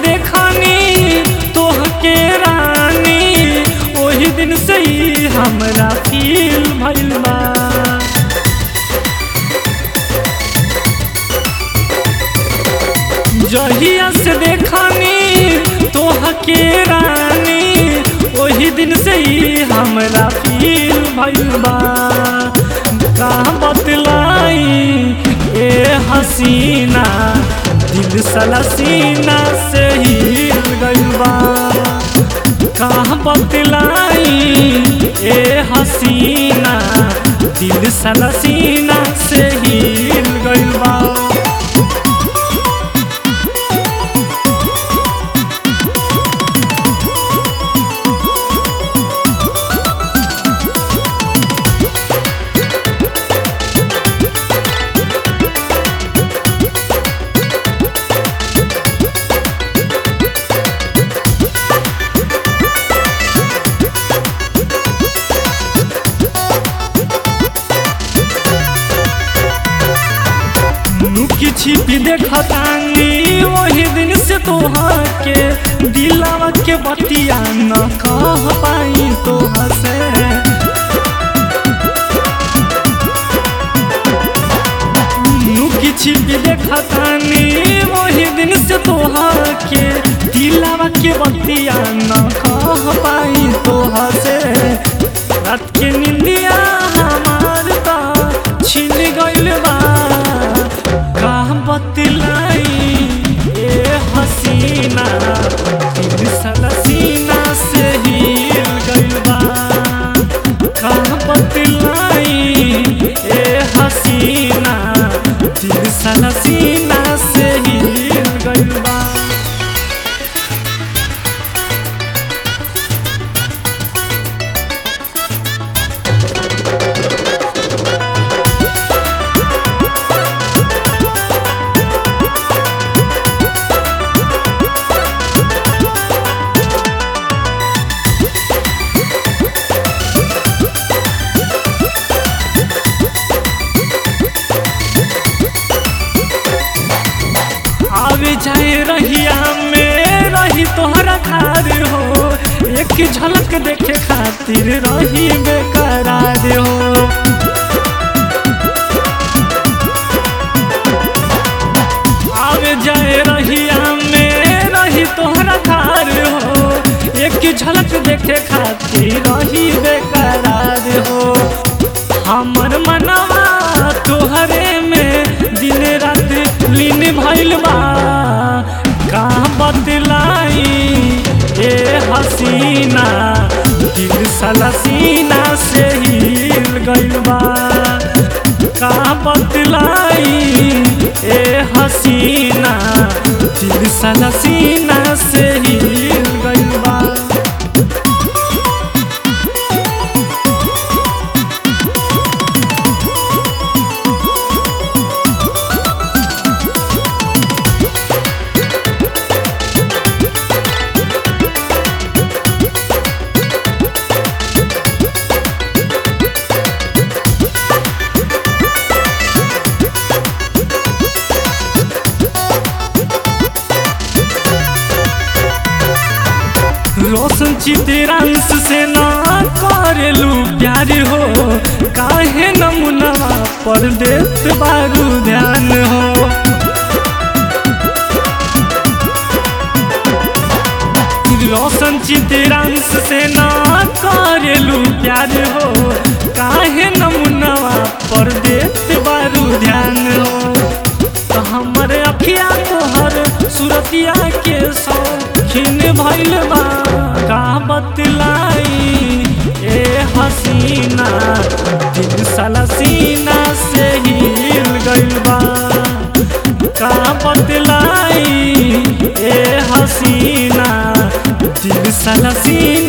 देखनी तोहके रानी ओही दिन से ही हमरा फील भइल बा जहिया से देखनी तोहके रानी ओही दिन से ही हमरा फील भइल बा का बतलाई ए हसीना दिल साला सीना से हिल गइल बा का बतलाई ए हसीना दिल साला सीना से हिल गइल बा लुकी छिपी देखतानी वही दिन से तोहर के दिलावा के बतिया न कह पाई तोहर से लुकी छिपी देखतानी वही दिन से तोहर के दिलावा के बतिया न कह पाई तोहर से रात के निंदिया हमार ता छिन गइल बा का बतलाई ए हसीना दिल साला सीना से हिल गइल बा का बतलाई ए हसीना दिल साला सीना से हिल गइल बा आवे जाए रहिया में रही तोहरा खार हो एक झलक देखे खातिर रही बेकरार हो आवे जाए रहिया में रही तोहरा खार हो एक झलक देखे खातिर रही बेकरार हो हमर मनवा तोहरे में दिन रात लीन भइल बा का बतलाई ए हसीना दिल साला सीना से हिल गइल बा का बतलाई ए हसीना दिल साला सीना से हिल गइल बा रोशन चित्रांश से ना करेलू प्यार हो काहे नमुनवा पर देत बारू ध्यान हो रोशन चित्रांश से ना करेलू प्यार हो काहे नमुनवा पर देत बारू ध्यान हो तो हमर अखिया तोहर सुरतिया के शौकीन भइल बा का बतलाई ए हसीना दिल साला सीना से हिल गइल बा का बतलाई ए हसीना दिल साला सीना